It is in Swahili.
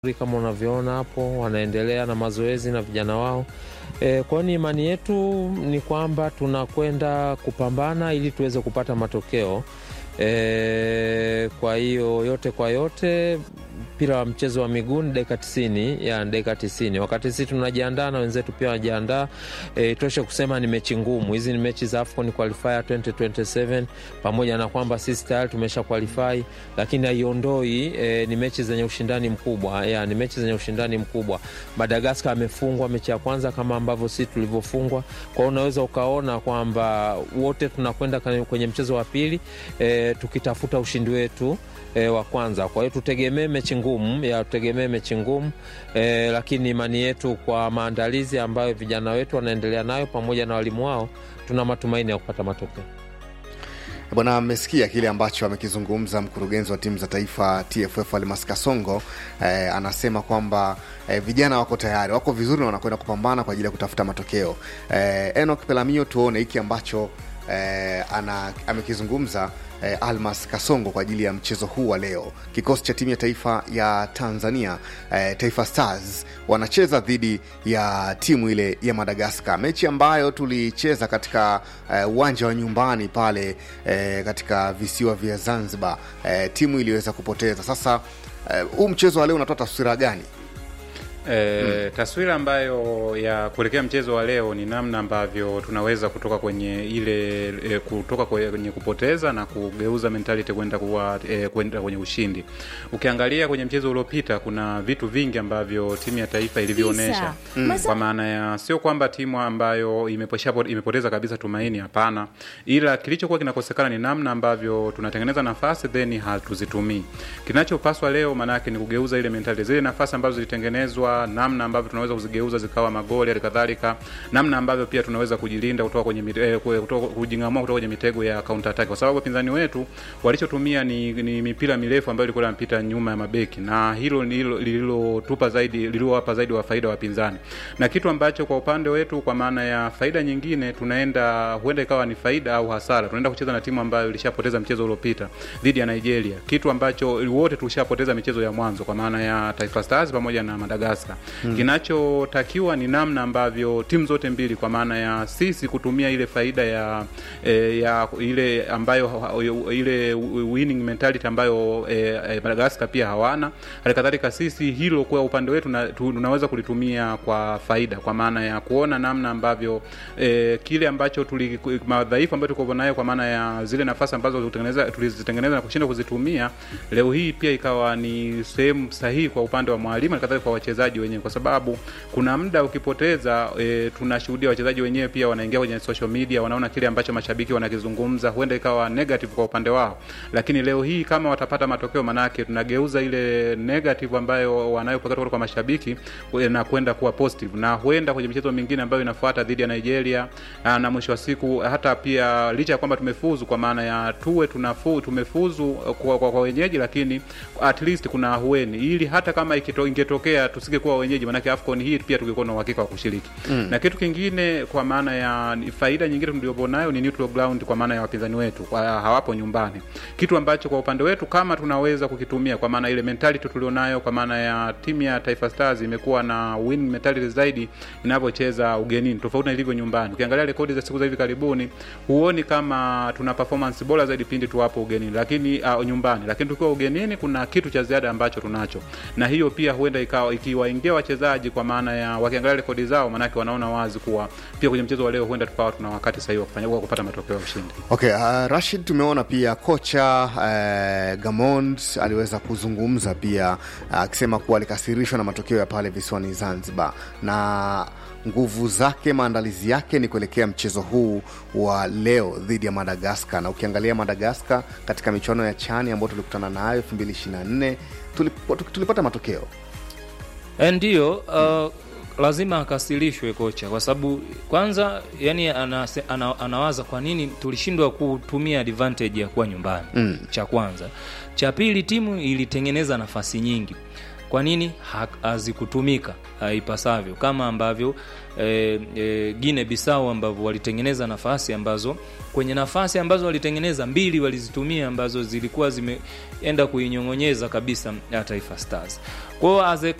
kama unavyoona hapo, wanaendelea na mazoezi na vijana wao. E, kwa hiyo imani yetu ni kwamba tunakwenda kupambana ili tuweze kupata matokeo. E, kwa hiyo yote kwa yote mpira wa mchezo wa miguu ni dakika tisini ya dakika tisini wakati sisi tunajiandaa na wenzetu pia wanajiandaa. E, toshe kusema ni mechi ngumu hizi, ni mechi za AFCON qualifier 2027 pamoja na kwamba sisi tayari tumesha qualify, lakini haiondoi e, ni mechi zenye ushindani mkubwa ya, ni mechi zenye ushindani mkubwa. Madagaskar amefungwa mechi ya kwanza kama ambavyo sisi tulivyofungwa, kwa hiyo unaweza ukaona kwamba wote tunakwenda kwenye mchezo wa pili e, tukitafuta ushindi wetu E, wa kwanza. Kwa hiyo tutegemee mechi ngumu ya tutegemee mechi ngumu e, lakini imani yetu kwa maandalizi ambayo vijana wetu wanaendelea nayo pamoja na walimu wao, tuna matumaini ya kupata matokeo. Bwana, amesikia kile ambacho amekizungumza mkurugenzi wa timu za taifa TFF Almas Kasongo. Eh, anasema kwamba eh, vijana wako tayari, wako vizuri na wanakwenda kupambana kwa ajili ya kutafuta matokeo. Eh, Enoch Pelamio, tuone hiki ambacho eh, ana, amekizungumza eh, Almas Kasongo kwa ajili ya mchezo huu wa leo. Kikosi cha timu ya taifa ya Tanzania eh, Taifa Stars wanacheza dhidi ya timu ile ya Madagaskar, mechi ambayo tulicheza katika uwanja eh, wa nyumbani pale eh, katika visiwa vya Zanzibar. Eh, timu iliweza kupoteza. Sasa huu eh, mchezo wa leo unatoa taswira gani? E, hmm. Taswira ambayo ya kuelekea mchezo wa leo ni namna ambavyo tunaweza kutoka kwenye ile e, kutoka kwenye kupoteza na kugeuza mentality kwenda kuwa e, kwenda kwenye ushindi. Ukiangalia kwenye mchezo uliopita kuna vitu vingi ambavyo timu ya taifa ilivyoonyesha hmm. Kwa maana ya sio kwamba timu ambayo imeposha, imepoteza kabisa tumaini, hapana, ila kilichokuwa kinakosekana ni namna ambavyo tunatengeneza nafasi then hatuzitumii. Kinachopaswa leo maana yake ni kugeuza ile mentality, zile nafasi ambazo zilitengenezwa namna ambavyo tunaweza kuzigeuza zikawa magoli, hali kadhalika namna ambavyo pia tunaweza kujilinda kutoka kwenye eh, kutoka kujingamua kutoka kwenye mitego ya counter attack, kwa sababu wapinzani wetu walichotumia ni, ni mipira mirefu ambayo ilikuwa inapita nyuma ya mabeki, na hilo lililotupa zaidi lililowapa zaidi wa faida wapinzani, na kitu ambacho kwa upande wetu, kwa maana ya faida nyingine, tunaenda huenda ikawa ni faida au hasara. Tunaenda kucheza na timu ambayo ilishapoteza mchezo uliopita dhidi ya Nigeria, kitu ambacho wote tulishapoteza michezo ya mwanzo, kwa maana ya Taifa Stars pamoja na Madagascar. Hmm. Kinachotakiwa ni namna ambavyo timu zote mbili kwa maana ya sisi kutumia ile faida ya e, ya ile ambayo ile winning mentality ambayo e, Madagascar pia hawana. Halikadhalika sisi hilo kwa upande wetu na, tunaweza kulitumia kwa faida kwa maana ya kuona namna ambavyo e, kile ambacho tuli madhaifu ambayo tuko nayo kwa maana ya zile nafasi ambazo tulitengeneza tulizitengeneza na kushinda kuzitumia, leo hii pia ikawa ni sehemu sahihi kwa upande wa mwalimu na kadhalika kwa wachezaji wenyewe kwa sababu kuna muda ukipoteza, e, tunashuhudia wachezaji wenyewe pia wanaingia kwenye social media, wanaona kile ambacho mashabiki wanakizungumza, huenda ikawa negative kwa upande wao, lakini leo hii kama watapata matokeo, manake tunageuza ile negative ambayo wanayopata kutoka kwa mashabiki na kwenda kuwa positive, na huenda kwenye michezo mingine ambayo inafuata dhidi ya Nigeria, na mwisho wa siku hata pia licha ya kwamba tumefuzu kwa maana ya tuwe tunafu, tumefuzu kwa, kwa, kwa wenyeji, lakini at least kuna ahueni, ili hata kama ikito, ingetokea tusige kuwa wenyeji, manake AFCON hii pia tungekuwa na uhakika wa kushiriki mm. Na kitu kingine kwa maana ya faida nyingine tuliopo nayo ni neutral ground, kwa maana ya wapinzani wetu kwa hawapo nyumbani, kitu ambacho kwa upande wetu kama tunaweza kukitumia, kwa maana ile mentality tulionayo, kwa maana ya timu ya Taifa Stars imekuwa na win mentality zaidi inapocheza ugenini, tofauti na ilivyo nyumbani. Ukiangalia rekodi za siku za hivi karibuni, huoni kama tuna performance bora zaidi pindi tu hapo ugenini, lakini uh, nyumbani, lakini tukiwa ugenini kuna kitu cha ziada ambacho tunacho, na hiyo pia huenda ikawa ikiwaingia wachezaji kwa maana ya wakiangalia rekodi zao, maanake wanaona wazi kuwa pia kwenye mchezo wa leo huenda tukawa tuna wakati sahihi wa kufanya kwa kupata matokeo ya ushindi. Okay, uh, Rashid, tumeona pia kocha uh, Gamond aliweza kuzungumza pia akisema uh, kuwa alikasirishwa na matokeo ya pale visiwani Zanzibar na nguvu zake, maandalizi yake ni kuelekea mchezo huu wa leo dhidi ya Madagaskar. Na ukiangalia Madagaskar katika michuano ya chani ambayo tulikutana nayo 2024 tulipata matokeo ndiyo. Uh, lazima akasilishwe kocha kwa sababu kwanza, yani anase, ana, anawaza kwa nini tulishindwa kutumia advantage ya kuwa nyumbani mm. Cha kwanza, cha pili, timu ilitengeneza nafasi nyingi kwa nini ha- hazikutumika uh, ipasavyo kama ambavyo e, e, Gine Bisau ambavyo walitengeneza nafasi ambazo kwenye nafasi ambazo walitengeneza mbili walizitumia ambazo zilikuwa zimeenda kuinyong'onyeza kabisa ya Taifa Stars. Kwa hiyo as a